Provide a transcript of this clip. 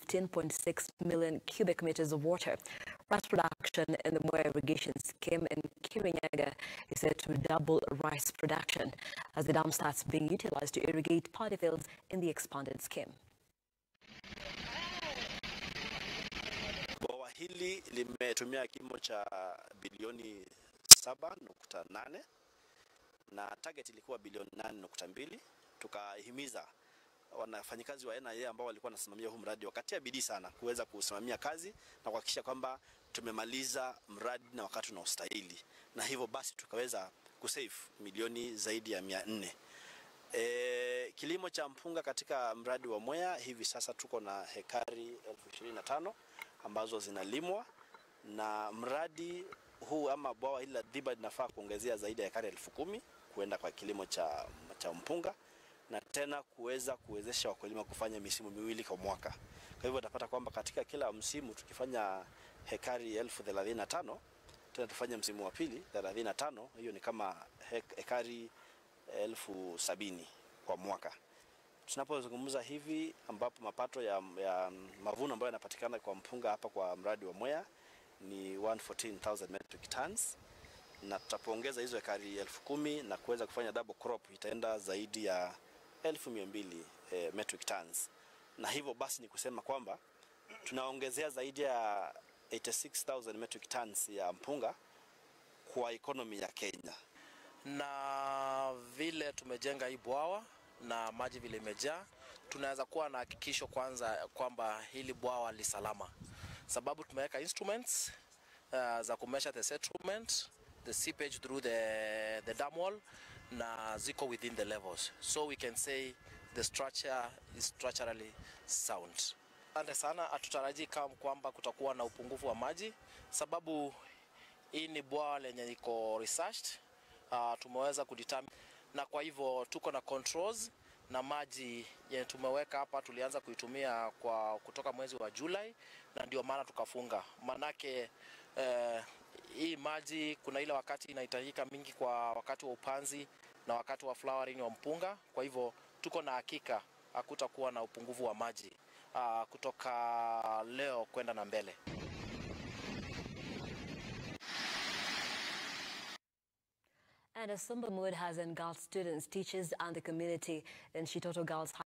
15.6 million cubic meters of water. Rice production in the Moya irrigation scheme in Kirinyaga is set to double rice production as the dam starts being utilized to irrigate paddy fields in the expanded scheme. Bwawa hili limetumia kimo cha bilioni 7.8 na target ilikuwa bilioni 8.2. Tukahimiza wanafanyikazi wa NIA ambao walikuwa wanasimamia huu mradi wakatia bidii sana kuweza kusimamia kazi na kuhakikisha kwamba tumemaliza mradi na wakati unaostahili, na hivyo basi tukaweza kusave milioni zaidi ya mia nne. E, kilimo cha mpunga katika mradi wa Mwea hivi sasa tuko na hekari elfu ishirini na tano ambazo zinalimwa na mradi huu ama bwawa hili la Dhiba linafaa kuongezea zaidi ya hekari elfu kumi kuenda kwa kilimo cha, cha mpunga na tena kuweza kuwezesha wakulima kufanya misimu miwili kwa mwaka. Kwa hivyo utapata kwamba katika kila msimu tukifanya hekari elfu thelathini na tano tena tufanye msimu wa pili thelathini na tano hiyo ni kama hek- hekari elfu sabini kwa mwaka. Tunapozungumza hivi, ambapo mapato ya, ya mavuno ambayo yanapatikana kwa mpunga hapa kwa mradi wa Mwea ni 114,000 metric tons na tutapoongeza hizo ekari elfu kumi na kuweza kufanya double crop itaenda zaidi ya elfu mia mbili eh, metric tons, na hivyo basi ni kusema kwamba tunaongezea zaidi ya 86,000 metric tons ya mpunga kwa economy ya Kenya. na vile tumejenga hii bwawa na maji vile imejaa, tunaweza kuwa na hakikisho kwanza kwamba hili bwawa li salama, sababu tumeweka instruments uh, za kumesha the settlement the seepage through the, the dam wall na ziko within the levels so we can say the structure is structurally sound. Asante sana, hatutarajii kama kwamba kutakuwa na upungufu wa maji sababu hii ni bwawa lenye iko researched uh, tumeweza kudetermine na kwa hivyo tuko na controls na maji yenye tumeweka hapa tulianza kuitumia kwa kutoka mwezi wa Julai na ndio maana tukafunga. Manake eh, hii maji kuna ile wakati inahitajika mingi kwa wakati wa upanzi na wakati wa flowering wa mpunga. Kwa hivyo tuko na hakika hakutakuwa na upungufu wa maji uh, kutoka leo kwenda na mbele. And a somber mood has engulfed students, teachers, and the community in Shitoto Girls High